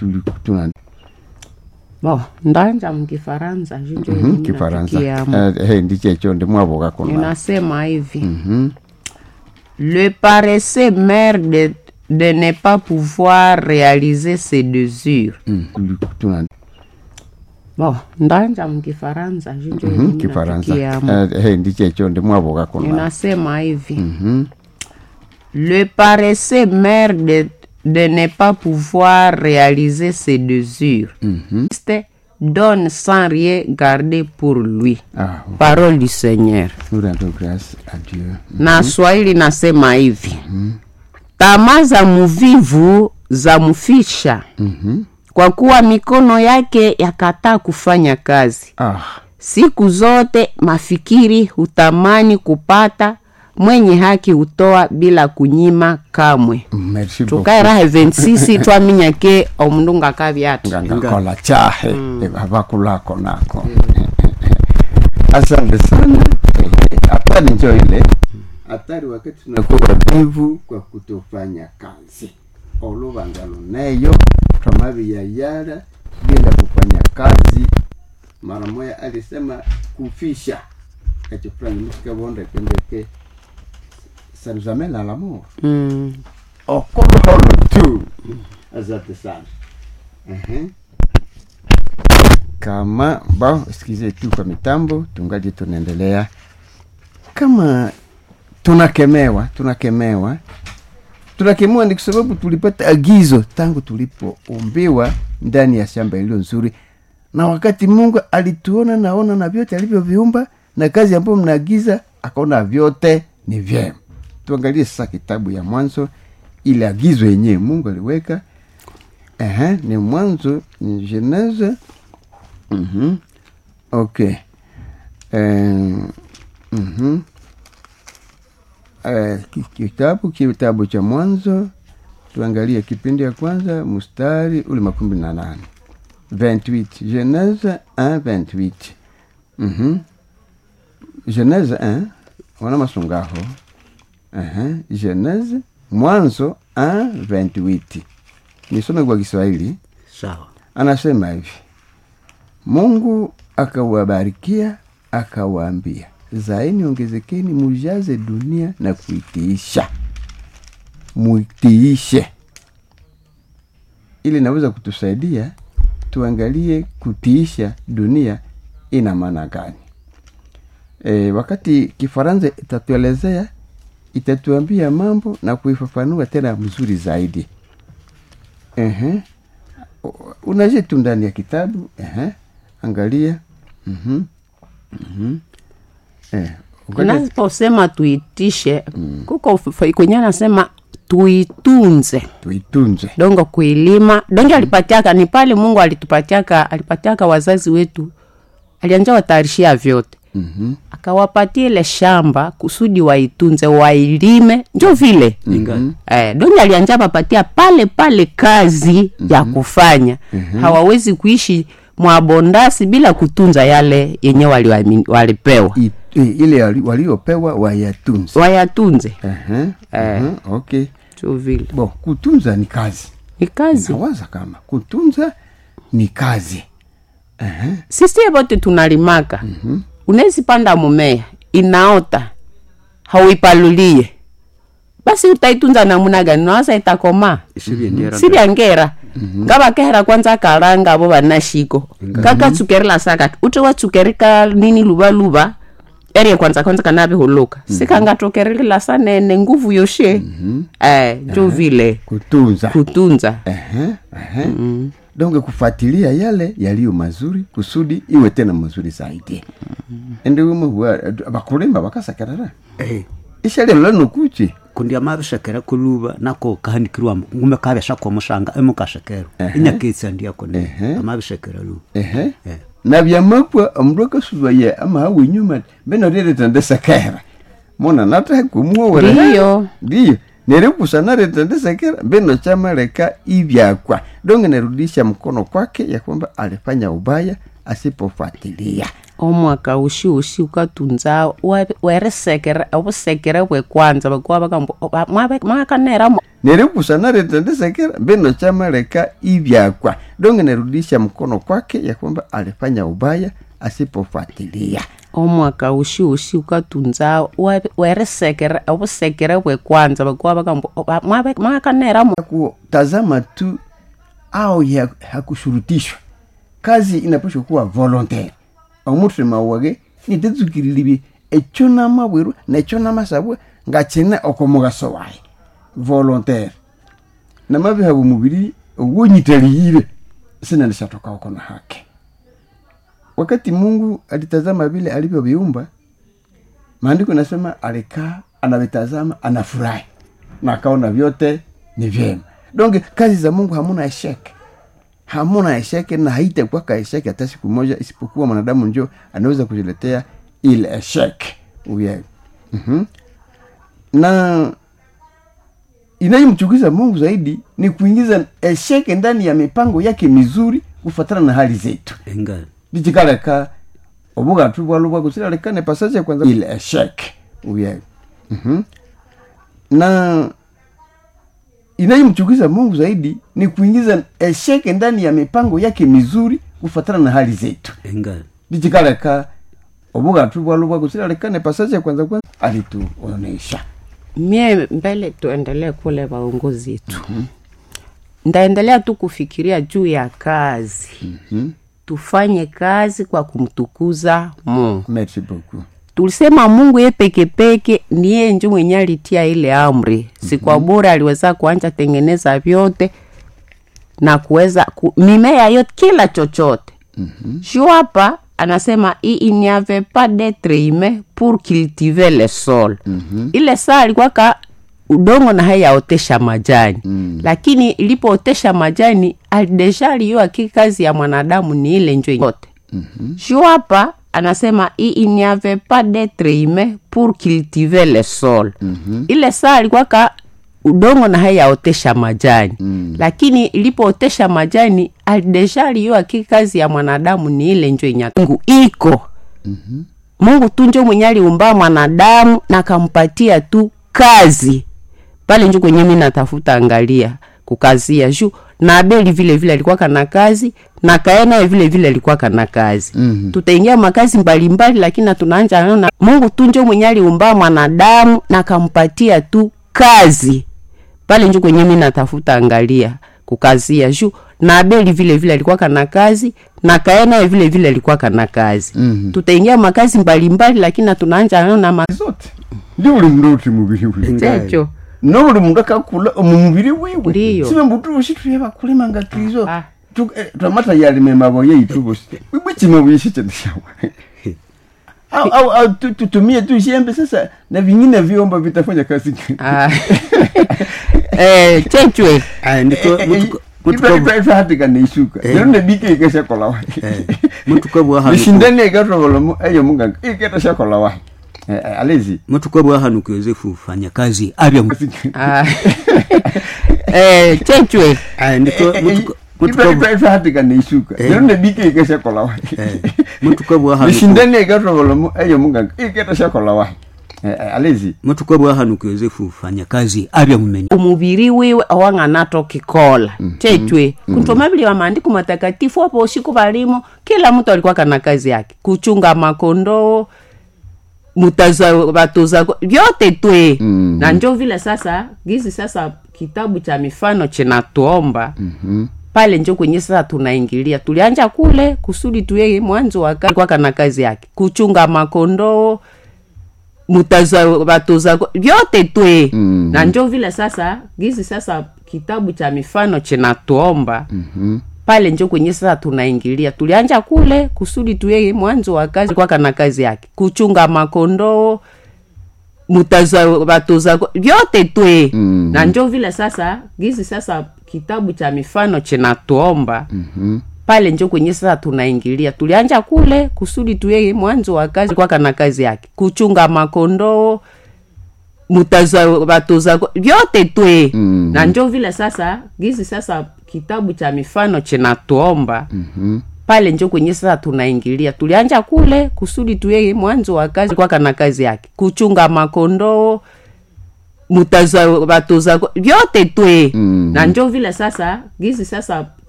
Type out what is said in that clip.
tuli- tuna bo ndanja mkifaransa jinjo Mhm, kifaransa Eh, hey, ndichecho ndimwavoka kuna inasema hivi Mhm. le paresseux maire de, de ne pas pouvoir réaliser ses désir Mm, tuli- tuna bo ndanja mkifaransa jinjo Mhm, kifaransa Eh, hey, ndichecho ndimwavoka kuna inasema hivi Mhm. le paresseux maire de, de ne pas pouvoir réaliser ses désirs Mhm. Christ donne sans rien garder pour lui Ah, parole du seigneur nous rendons grâce à Dieu. na swahili nasema hivi tamaa za mvivu za mfisha Mhm. kwa kuwa mikono yake yakataa kufanya kazi Ah, siku zote mafikiri hutamani kupata mwenye haki hutoa bila kunyima kamwe merci beaucoup. tukae raha 26 twaminyake omundu ngakavyatu ngangakola chahe avakulako nako asante sana hatari njo ile hatari wakati tunakuwa wavivu kwa kutofanya kazi oluvangalo neyo twamaviyayala bila kufanya kazi mara moya alisema kufisha echo fulani musikavondekendeke sanuzamela l'amour mm. okoloholo tu asante sana Mhm. kama ba sikize tu kwa mitambo tungaji tunaendelea kama tunakemewa tunakemewa tunakemewa ni kwa sababu tulipata agizo tangu tulipoumbiwa ndani ya shamba iliyo nzuri na wakati mungu alituona naona na vyote alivyoviumba na kazi ambayo mnaagiza akaona vyote ni vyema tuangalie sasa kitabu ya mwanzo ile agizo yenyewe mungu aliweka Ehe, ni mwanzo ni genese Mhm. okay Eh, mhm. Eh, ki- kitabu kitabu cha mwanzo tuangalie kipindi ya kwanza mstari ule makumi na nane 28 genese 1 28 Mhm. genese 1 wana masungaho Aha, genese mwanzo 1 28 nisome kwa kiswahili sawa anasema hivi mungu akawabarikia akawaambia zaeni ongezekeni mujaze dunia na kuitiisha muitiishe ili naweza kutusaidia tuangalie kutiisha dunia ina maana gani e, wakati kifaransa itatuelezea itatuambia mambo na kuifafanua tena mzuri zaidi Ehe. unaje tu ndani ya kitabu Ehe. angalia Mhm. Mhm. Eh, ngoja- naposema tuitishe kuko f- kwenye anasema tuitunze tuitunze dongo kuilima donge alipatiaka ni pale mungu alitupatiaka alipatiaka wazazi wetu alianja watayarishia vyote Mhm. akawapatia ile shamba kusudi waitunze wailime njo vile Ingali. eh, donge alianja papatia pale pale kazi ya kufanya hawawezi kuishi mwabondasi bila kutunza yale yenye waliwamini- walipewa I- i- ile wali- waliopewa wayatunze wayatunze Ehe. Ehe. okay njo vile bo kutunza ni kazi ni kazi nawaza kama kutunza ni kazi Ehe. sisi vote tunalimaka mm-hmm. unawezi panda mumea inaota hauipalulie basi utaitunza namuna gani nawasa itakoma isivyendera sivyangera ngavakehera kwanza kalanga vo vanashiko kakatsukerila saka ute watsukerika nini luvaluva erie kwanza kwanza kanavihuluka sikangatokerelila sanene nguvu yoshe eh, njo vile kutunza kutunza Ehe, ehe. donge kufuatilia yale yaliyo mazuri kusudi iwe tena mazuri zaidi endiwimwe bakulima bakasakerera Eh, ishalilo lanokuchi kundi amabishekera kuluba nako kahanikirwa ngume kabesha musanga emukashekero inyakitsa ndiakone Ehe. amabishekera luba ehe Eh. na byamakwa omundu akasubaye amahawe inyuma benoreretandesakera mona natakumwowere ndiyo ndiyo nerekusa naretandesekera mbeno chamaleka ivyakwa donge nerudisha mkono kwake ya kwamba alifanya ubaya asipofuatilia omwaka ushi ushi ukatunza wa- weresekere obusekere bwe kwanza bakuwa bakambo oba- mwabe- mwakanera mo- nerikusana ritendesekera mbino chamaleka ivyakwa donge nerudisha mkono kwake ya kwamba alifanya ubaya asipofuatilia omwaka ushi ushi ukatunza wa- weresekere obusekere bwe kwanza bakuwa bakambo oba- mwabe- mwakanera mo- kutazama tu au ya hakushurutishwa kazi inapaswa kuwa volontaire omutu mawage nitetsukililibi echo namabwiru necho namasabwe ngachine okomugaso waye volontaire namabiha bumubiri owonyitaliire sinalishatoka uko na hake wakati mungu alitazama vile alivyoviumba maandiko nasema alikaa anavitazama anafurahi na akaona vyote ni vyema donge kazi za mungu hamuna esheke hamuna esheke na haitakuwaka esheke hata siku moja isipokuwa mwanadamu njo anaweza kujiletea ile esheke uye mm-hmm. na inayomchukiza mungu zaidi ni kuingiza esheke ndani ya mipango yake mizuri kufatana na hali zetu enga lichikaleka obugatu bwalu bwakusilalekane pasaje kwanza ile esheke uye mm-hmm. na inayomchukiza mungu zaidi ni kuingiza esheke ndani ya mipango yake mizuri kufatana na hali zetu enga lichikaleka obugatu bwalu bwakusilalekane pasaje kwanza kwanza alituonesha mie mbele tuendelee kule waongozi wetu ndaendelea tu kufikiria juu ya kazi tufanye kazi kwa kumtukuza mungu merci beaucoup tulisema mungu ye pekepeke niye njo mwenye alitia ile amri si kwa bure aliweza kuanja tengeneza vyote na kuweza ku, mimea yote kila chochote mm-hmm. hapa anasema "I- il n'y avait pas d'être humain pour cultiver le sol mm-hmm. ile saa alikuwa ka udongo na hayaotesha majani mm. lakini ilipootesha majani al- deja aliyua ki kazi ya mwanadamu ni ile njo yote mm-hmm. juu hapa anasema "I- il n'y avait pas d'être humain pour cultiver le sol mm-hmm. ile saa alikuwa ka udongo na hayaotesha majani mm. lakini ilipootesha majani al- deja aliyua ki kazi ya mwanadamu ni ile njo inyatungu iko mm-hmm. mungu tu njo mwenye aliumba mwanadamu na kampatia tu kazi pale njo kwenye mi natafuta angalia kukazia juu na abeli vile vile alikuwa kana kazi na kae naye vile vile alikuwa kana kazi mm-hmm. tutaingia makazi mbalimbali lakini na tunaanja naona mungu tu njo mwenye aliumba mwanadamu na kampatia tu kazi pale njo kwenye mi natafuta angalia kukazia juu na abeli vile vile alikuwa kana kazi na kae naye vile vile alikuwa kana kazi mm-hmm. tutaingia makazi mbalimbali lakini na tunaanja naona ma- zote ndio uli mndu uti mubiri wiwe checho no buli mundu akakula omu mubiri wiwe Ndiyo. sibe mbutu bushi tuye bakulima nga kristo Ah. Tu- eh, twamata yalime maboye yitu busi bwichima buyishi chendeshawa au, au, au tu- tutumie tu shembe sasa na vingine vyombo vitafanya kazi Ah. eh, chechwe aya ndiko mutuko ifahatika neisuka lero nebike ikeshakola wahi mutuko bwahanuku nishindani ikatobolomu eyo munganga iketashakola wahi Eh, eh, alezi mutuko bwahanuku yosefu fanya kazi abya mu- Ah. eh, chechwe aya ndiko mutuko mutuko ifahatika neisuka lero nebike ikeshakola wahi mutuko bwahanuku nishindani ikatobolomu eyo munganga iketashakola wahi Eh, eh, alezi mutuko bwahanuku yosefu fanya kazi abya mumenya umubiri wiwe awang'anato kikola chechwe kuntomabili wa maandiko matakatifu apo usiku balimo kila mtu alikuwa kana kazi yake kuchunga makondoo mutaza batoza vyote twe Mhm. na njo vile sasa gizi sasa kitabu cha mifano chinatuomba Mhm. pale njo kwenye sasa tunaingilia tulianja kule kusudi tuye mwanzo wa kazi kwa kana kazi yake kuchunga makondoo mutaza batoza vyote twe Mhm. na njo vile sasa gizi sasa kitabu cha mifano chinatuomba Mhm. pale njo kwenye sasa tunaingilia tulianja kule kusudi tuye mwanzo wa kazi kwa kana kazi yake kuchunga makondoo mutaza batoza vyote twe Mhm. na njo vile sasa gizi sasa kitabu cha mifano chinatuomba Mhm. pale njo kwenye sasa tunaingilia tulianja kule kusudi tuye mwanzo wa kazi kwa kana kazi yake kuchunga makondoo mutaza batoza vyote twe Mhm. na njo vile sasa gizi sasa kitabu cha mifano chinatuomba Mhm. pale njo kwenye sasa tunaingilia tulianja kule kusudi tuye mwanzo wa kazi kwaka na kazi yake kuchunga makondoo mutaza batoza vyote twe Mm. na njo vile sasa gizi sasa